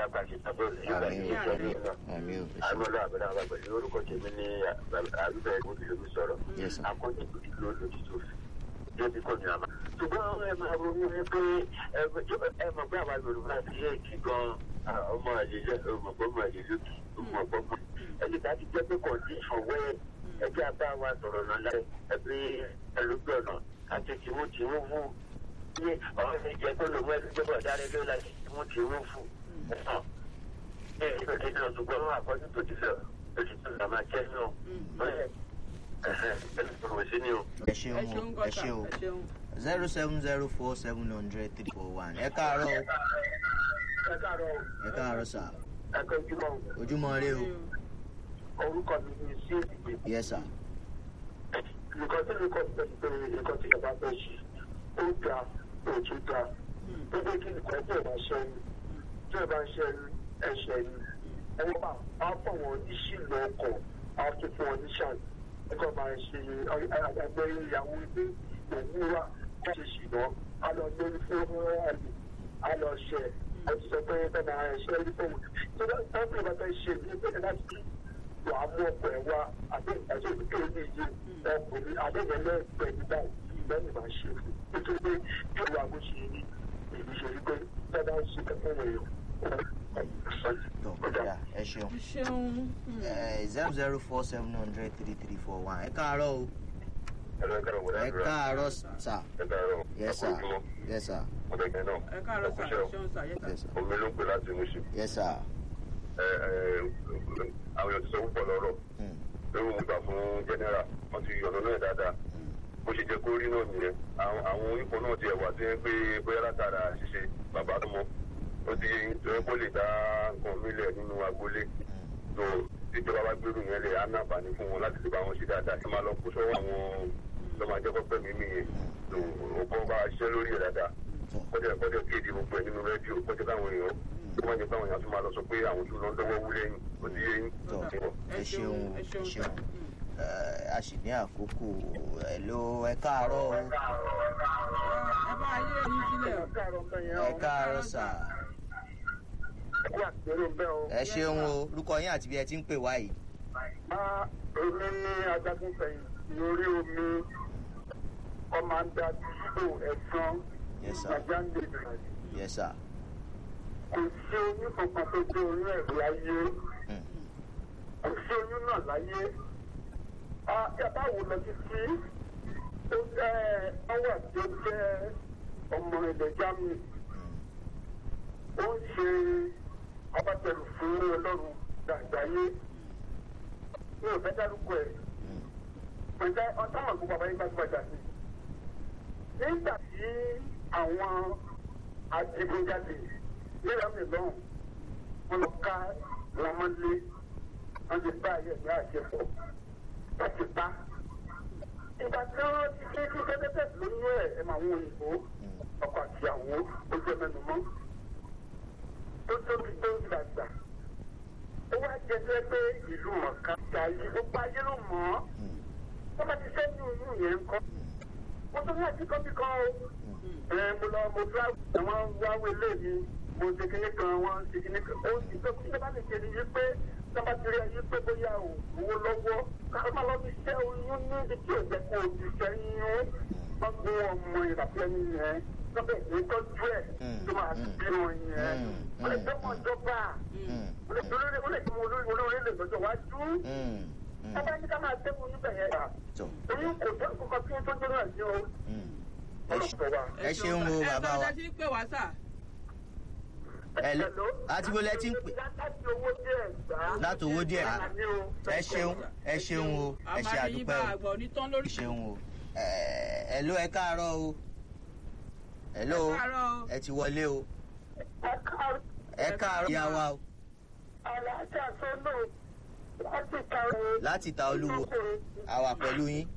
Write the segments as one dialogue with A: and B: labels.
A: àpàṣẹ sábọọlù yóò bá
B: àmì
A: yín
B: o
A: sọ ní iná
B: àmì o ẹ ṣeun
A: àmọlá àbẹ̀rẹ̀ àwọn àgbẹ̀lẹ̀ orúkọ tèmi ní àbíbẹ̀ ìgbòkìlómi sọ̀rọ̀
B: Yes, sir.
A: akọ́jú ìlú lòdì tó fi débi kò ní àmà. ṣùgbọ́n ẹ máa ronú ní pé ẹ mọ̀ pé àwa yorùbá ti yé kí gan ọmọ àlejò ọmọ ọmọ àlejò ọmọ ọmọ ẹni tá a ti jẹ́ pé condition wẹ́ ẹgbẹ́ abá wa sọ̀rọ̀ náà lára ẹbí ẹlòmí ọ̀nà àti tìmú tìmú fún ní ọ̀rọ̀ mi jẹ́ pé lòun ẹni jẹ́ bọ̀ dáre ló láti tìmú tìmú fún ẹ̀sán ẹ̀ ẹ̀ ẹ̀ náà ṣùgbọ́n àkọ́jú tó ti lọ oṣù tó là máa jẹ́ náà bẹ́ẹ̀ ẹ̀hẹ̀ ẹ̀ lọ́wọ́ sí ni o.
B: ẹ ṣeun
C: ẹ ṣeun
B: o ẹ
C: gọ́tà
B: ṣeun
C: ẹ ṣeun.
B: zero seven zero four seven hundred three four one ẹ káàárọ̀ o
A: ẹ káàárọ̀
B: ẹ káàárọ̀ sà
A: ẹ kọjúmọ́
B: ojúmọ́ rẹ o
A: orúkọ mi ni sí ìdìbò
B: yẹ sà
A: nǹkan tí mi kọ́ sí pé nǹkan tí ìjọba fẹ́ ṣe ó da òtún da ó jẹ́ kí nǹkan tí ìjọba ṣe ń tí ìjọba ṣe ẹ̀ṣẹ̀ ni ẹ̀wọ́n bá a fọ̀ wọ́n ní sílò ọkọ̀ a tún fún wọn ní ṣàn ẹ̀kọ́ máa ṣe àgbẹ̀ ìyàwó ilé òwúrọ̀ kó ṣe ṣìnà a lọ lórí fún àlè a lọ ṣẹ ẹ ti sọ pé ẹ máa ṣe é ní fóun tí wọ́n bí ìbá fẹ́ ṣe ní pé láti wàá mú ọkọ̀ ẹ̀ wá àbí ìdájọ́ ìdíkẹ́ ilé yìí ọkùnrin adéyẹlẹ pẹ̀lú báyìí lẹ́yìn máa ṣe fún nítorí pé ìwà bó ṣe rí èyí ṣe rí pé dáadáa ń ṣe kẹ́kẹ́ wọ̀nyí
B: tó kọjá ẹ ṣeun
C: ẹ ṣeun.
B: zero zero four seven hundred three three four one ẹ káàárọ̀ o
A: ẹ̀rọ ìkàrọ̀ wọlé
B: ẹ káàárọ̀ sà
A: ẹ káàárọ̀
B: yẹ sà yẹ sà
A: ọ̀dẹ̀kẹ́ náà
C: ẹ káàárọ̀ sà ẹ ṣeun sà yẹ sà.
B: yẹ sà
A: omi ló ń pè láti Mùṣin
B: yẹ sà
A: àwọn èèyàn ti sọ púpọ̀ lọ́rọ̀
B: Hmm,
A: lórí òun gbà fún jẹ́nẹ́rà wọ́n ti yọ̀nà náà dáadáa bó ṣe jẹ́ kó rí náà nìyẹn àwọn àwọn onípò náà ti ẹ̀wà tí ń pé bóyá látara ṣíṣe bàbá tó mọ ó ti ẹ kó lè dá nǹkan mílẹ̀ nínú agboolé tó ìjọba bá gbèrú yẹn lè á ní àǹfààní fún wọn láti lè bá wọn ṣe dáadáa kí máa lọ kó sọ́wọ́ àwọn tó máa jẹ́ kọ́pẹ́ mímí yẹn tó ó kọ́ bá ṣiṣẹ́ lórí ẹ̀ dáadáa
B: tó
A: kọ́jà kọ́jà kéde gbogbo ẹ̀ nínú rédíò kọ́jà káwọn èèyàn kó má jẹ́ káwọn èèyàn tún máa lọ sọ pé àwọn tó lọ ń dọ́wọ́ wú lẹ́yìn ó ti yé yín.
B: tó ẹ ṣeun ẹ ṣeun ẹ a sì ní àkókò ẹ ló ẹ káàárọ̀ o
C: ẹ bá ayé yín sílẹ̀ o.
B: ẹ káàárọ̀ sà
A: kó àtẹrù bẹ́ẹ̀ o.
B: ẹ ṣeun o orúkọ yín àti bí ẹ ti ń pè wá yìí
A: a èmi ní ajagun fẹ̀yìn lórí omi kọ́mándà dúró ẹ̀sán
B: Yes, sir.
A: nàìjíríà ìbẹ̀rẹ̀.
B: yẹ sà
A: kò sí oyún kankan tó gbé oyún ẹ̀ láyé
B: Hmm,
A: kò sí oyún náà láyé. yàtọ̀ wo lọ títí ó jẹ́ ọwọ́ tí ó jẹ́ ọmọ ilẹ̀ germany
B: hmm,
A: ó ń ṣe abatẹrù fún ọlọ́run dàgbáyé mi ò fẹ́ dárúkọ ẹ̀
B: hmm,
A: pẹ̀lú ọ̀tá àwọn àgbò bàbá yín gbajúgbajà ni. nígbà tí àwọn adigunjalè nílẹ̀ mi lọ́hùn wọn lọ ká wọn mọ́lé wọn ti bá ayé ẹ̀mí àṣẹfọ́ wọn ti pa. ìgbà tí wọ́n ti ṣe kí kẹ́tẹ́tẹ́ lóyún ẹ̀ ẹ̀ máa wọ òyìnbó
B: hmm.
A: ọkọ̀ àtìyàwó ojú ẹ̀mẹ́nu mọ́ tó tóbi tó ń dàgbà. ó wá jẹ́ pé pé ìlú mọ̀ká ṣàyí gbogbo ayé ló mọ̀ ọ́
B: Hmm,
A: wọ́n bá ti sẹ́yìn oyún yẹn ń kọ́. mo tún ní àtìkọ́ bí kan o. ẹ mo lọ mo tún àwọn wáwé lé mi mo ṣe kíní kan wọ́n ṣe kíní kan. ó ti tó kí sábà lè ṣe ni wípé sábà ti rí ẹyí pé bóyá o owó lọ́wọ́ káwọn máa lọ fi ṣẹ́ oyún ní ibi tí ò jẹ́ kó o ti sẹ́yìn o. wọ́n gbé ọmọ ìràpẹ́ yẹn lọ́bẹ̀ ní tọ́jú ẹ̀ tó máa bí wọn yẹn. ó lè tọ́mọ̀ ìjọba
B: hmm,
A: ó lè olórí ó lè tún olórí olórí lè lọ́jọ́ wájú.
B: hmm, hmm.
A: ọba ní ká máa tẹ́kun níbẹ̀ yẹn rà
B: tó
A: oyún kò tó nǹkan tí ó tó tó náà ní o.
B: hmm. ẹ ṣe-
A: ọlọ́pàá wa.
B: ẹ ṣeun o bàbá wa
C: ẹ sọ ẹ ti ń pè wá sà.
B: ẹ lọ àti bó lẹ ti ń pè
A: láti owó díẹ̀ gbà.
B: láti owó díẹ̀ ẹ ṣeun ẹ ṣeun o ẹ ṣe
C: àmàlí yín bá
B: àdúpẹ́ o
C: àgbà onítàn lórí.
B: ẹ ṣeun o ẹ ẹ ló ẹ káàárọ̀ o ẹ ló
C: Ẹ káàárọ̀ o.
B: ẹ ti wọlé o
A: ẹ̀ka
B: ẹ káàárọ̀ ìyá wa o
A: alájà sọ́nà láti kàwé.
B: láti ta olúwo àwà pẹ̀lú yín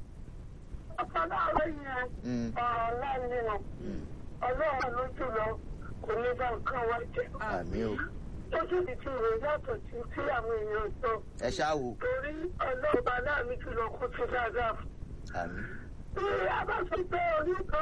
A: ọ̀pọ̀lọpọ̀ yẹn
B: Hmm,
A: ọ̀la ni wọn
B: hmm.
A: ọlọ́run ló jùlọ kò ní bá nǹkan wá jẹ́.
B: àmì o
A: ojú ti ti rè yàtọ̀ sí tí àwọn èèyàn sọ
B: ẹ ṣáà wò
A: torí ọlọ́run bá láàmì jùlọ kó ti dáadáa fún
B: àmì
A: bí a bá sọ pé orí kan